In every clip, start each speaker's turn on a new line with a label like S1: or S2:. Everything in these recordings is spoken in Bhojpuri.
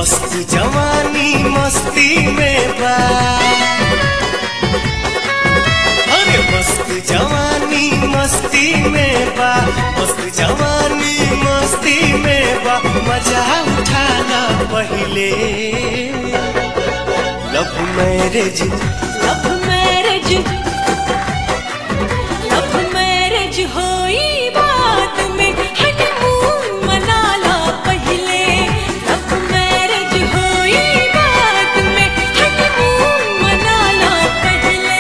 S1: मस्त जवानी मस्ती में बा अरे मस्त जवानी मस्ती में बा मस्त जवानी मस्ती में बा मजा उठाना पहिले love marriage
S2: love marriage love marriage होई बात में हनीमून मना ला पहले लव मैरिज होई बात में हनीमून मना ला पहले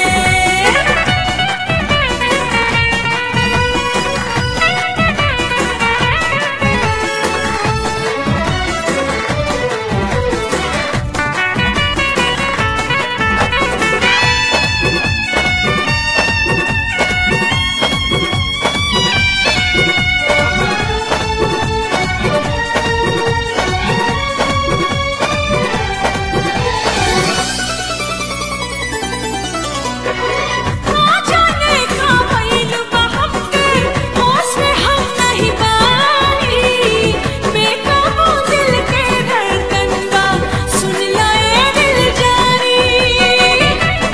S2: ना जाने का भइल बा हमके होश में हम नहीं बानी बेकाबू दिल के धड़कन बा सुन ला ए दिल जानी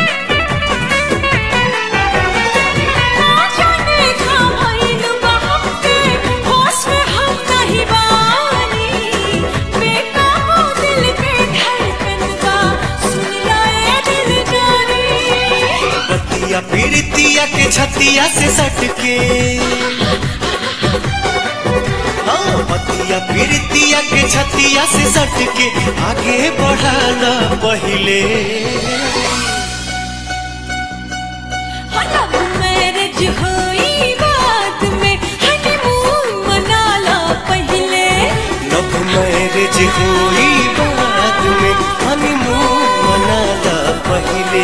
S2: ना जाने का भइल बा हमके होश में हम नहीं बानी बेकाबू दिल के धड़कन बा सुन ला ए दिल जानी
S1: बतिया पीड़ितिया के छतिया से सटके हाँ बतिया पीड़ितिया के छतिया से सटके आगे बढ़ाना पहिले
S2: लव मैरिज होई बात में हनीमून मना ला पहले
S1: लव मैरिज हुई बाद में हनीमून मनाला पहिले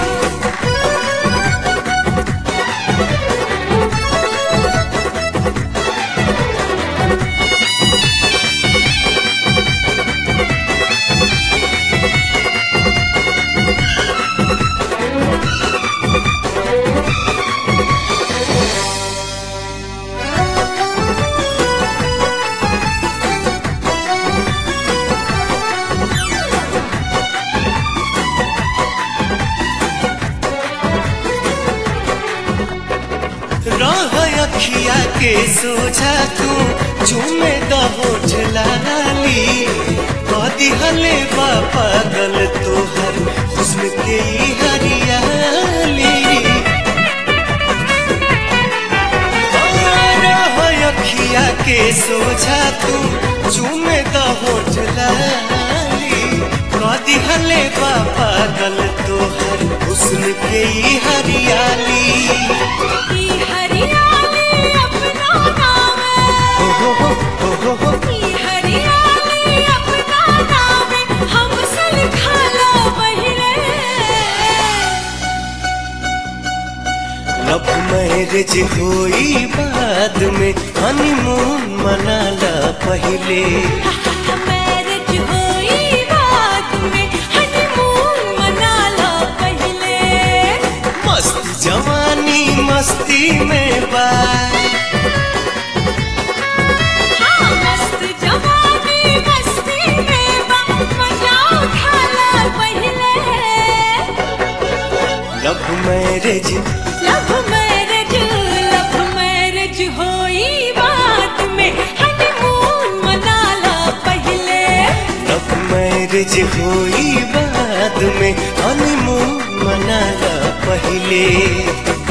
S1: रह अखिया के सोझा तू चूमे दहोठ लाली कदी हले बा पागल तोहर हुस्न के ई हरियाली रह अखिया के सोझा तू चूमे दहोठ लाली कदी हले बा पागल तोहर हुस्न के ई हरियाली
S2: ई हरियाली अपना नाम
S1: हो हो हो हो हो हो
S2: ई हरियाली अपना नाम हमसे लिखा ला पहले
S1: लव मैरिज हुई बाद में हनीमून मनाला पहिले
S2: मैरिज होई बात में हनीमून मना ला पहले
S1: मस्त जवानी मस्ती में बा
S2: हाँ मस्त जवानी मस्ती में बा मजा उठा ला पहले
S1: love marriage
S2: love marriage love marriage होई बात में हनीमून मना ला पहले
S1: लव मैरिज हुई बाद में हनीमून मनाला पहिले